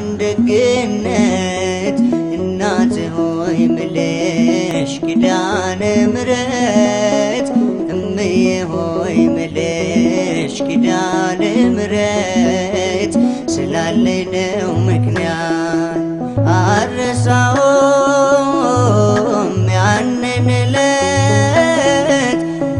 ያን ደግነት እናት ሆይ ምልሽ ኪዳነ ምሕረት እምዬ ሆይ ምልሽ ኪዳነ ምሕረት ስላለኝ ነው ምክንያት አረሳውም ያንን ዕለት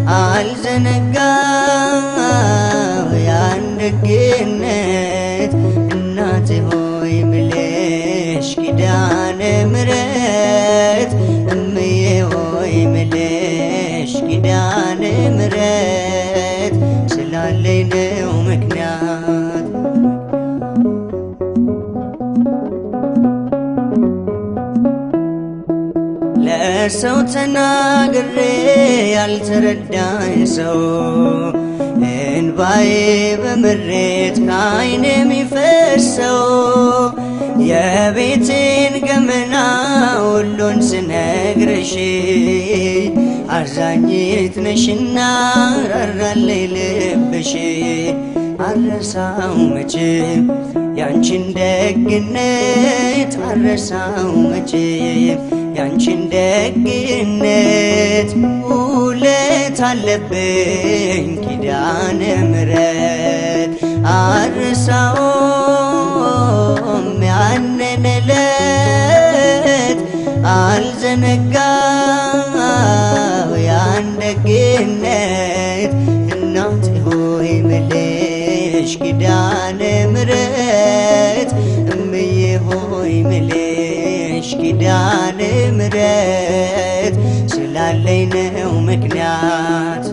አልዘነጋው ያን ደግነት እናት ሆይ ምልሽ ኪዳነ ምሕረት እምዬ ሆይ ምልሽ ኪዳነ ምሕረት ስላለኝ ነው ምክንያት ለሰው ተናግሬ ያልተረዳኝ ሰው እንባዬ በምሬት ከዓይን የሚፈሰው የቤቴን ገመና ሁሉን ስነግርሽ አዛኝት ነሽና ራራለይ ልብሽ አረሳው መቼም ያንቺን ደግነት አረሳው መቼም ያንቺን ደግነት ውለት አለብኝ ኪዳነ ምሕረት አረሳውም ያንን ዕለት አልዘነጋው ያን ደግነት እናት ሆይ ምልሽ ኪዳነ ምሕረት እምዬ ሆይ ምልሽ ኪዳነ ምሕረት ስላለኝ ነው ምክንያት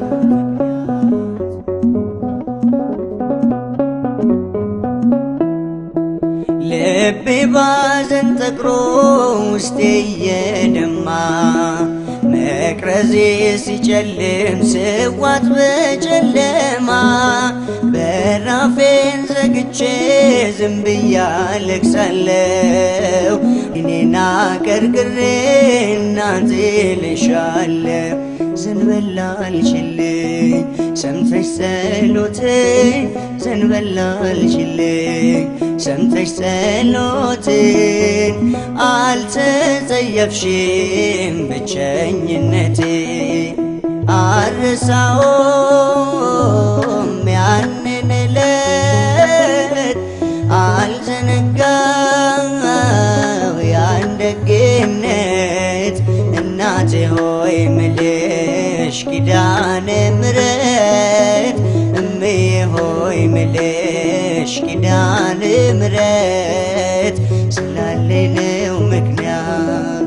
ልቤ ባዘን ጠቅሮ ውስጤ እየደማ መቅረዜ ሲጨልም ስዋት በጨለማ በራፌን ዘግቼ ዝም ብዬ አለቅሳለሁ እኔና ቀርቅሬ እናቴ ልሻለሁ ዘንበል አልችልኝ ሰምተሽ ጸሎቴን ዘንበል አልችልኝ ሰምተሽ ጸሎቴን አልተጸየፍሽም ብቸኝነቴ አረሳውም ያንን ዕለት አልዘነጋው ያን ደግነት እናቴ ሆይ ምልሽ ኪዳነ ምሕረት እምዬ ሆይ ምልሽ ኪዳነ ምሕረት ስላለኝ ነው ምክንያት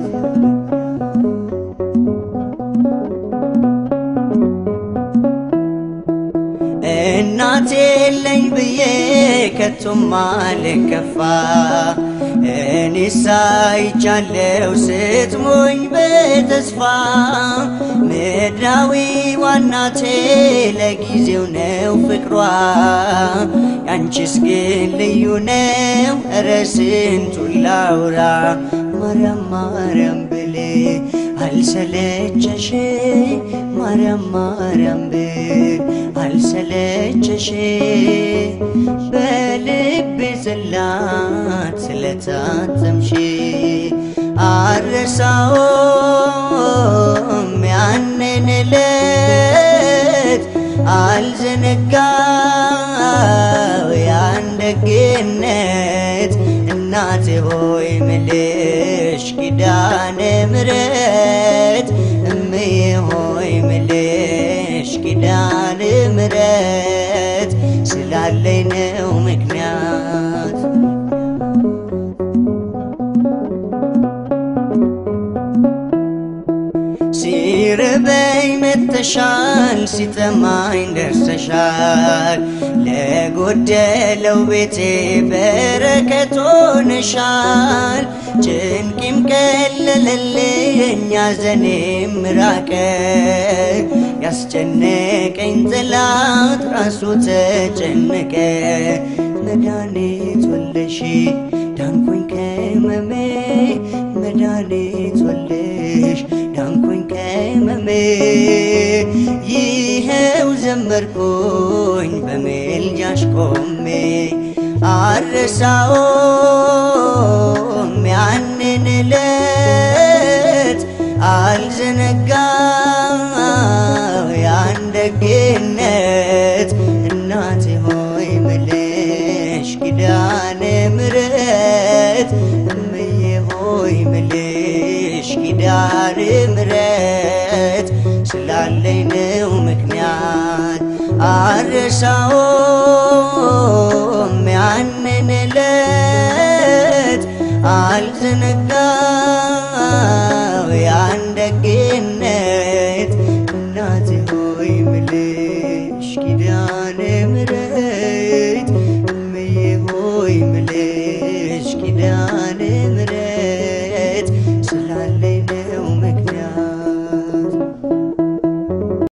እናቴ የለኝ ብዬ ከቶም አልከፋ እኔ ሳይቻለው ስትሞኝ በተስፋ ምድራዊ ዋናቴ ለጊዜው ነው ፍቅሯ ያንቺስ ግን ልዩ ነው እረ ስንቱን ላውራ ማርያም ማርያም ብሌ አልሰለቸሽ ማርያም ማርያም ብል አልሰለቸሽ በልቤ ጽላት ስለታተምሽ አረሳውም ያንን ዕለት አልዘነጋው ያን ደግነት እናቴ ሆይ ምልሽ ኪዳነ ምሕረት እምዬ ሆይ ምልሽ ኪዳነ ምሕረት ስላለኝ ነው ምክንያት ሲርበኝ መተሻል ሲጠማኝ ደርሰሻል ለጎደለው ቤቴ በረከት ሆነሻል ጭንቂም ቀለለልኝ ሐዘኔም ራቀ ያስጨነቀኝ ጠላት ራሱ ተጨነቀ መድኃኒት ወለሽ ዳንኩኝ ከመሜ መድኃኒት ወለሽ ዳንኩኝ ከመሜ ይኸው ዘመርኩኝ በሜልጃሽ ቆሜ አረሳው ምሕረት እምዬ ሆይ ምልሽ ኪዳነ ምሕረት ስላለኝ ነው ምክንያት አረሳውም ያንን ዕለት አልዘነጋው ያን ደግነት እናቴ ሆይ ምልሽ ኪዳነ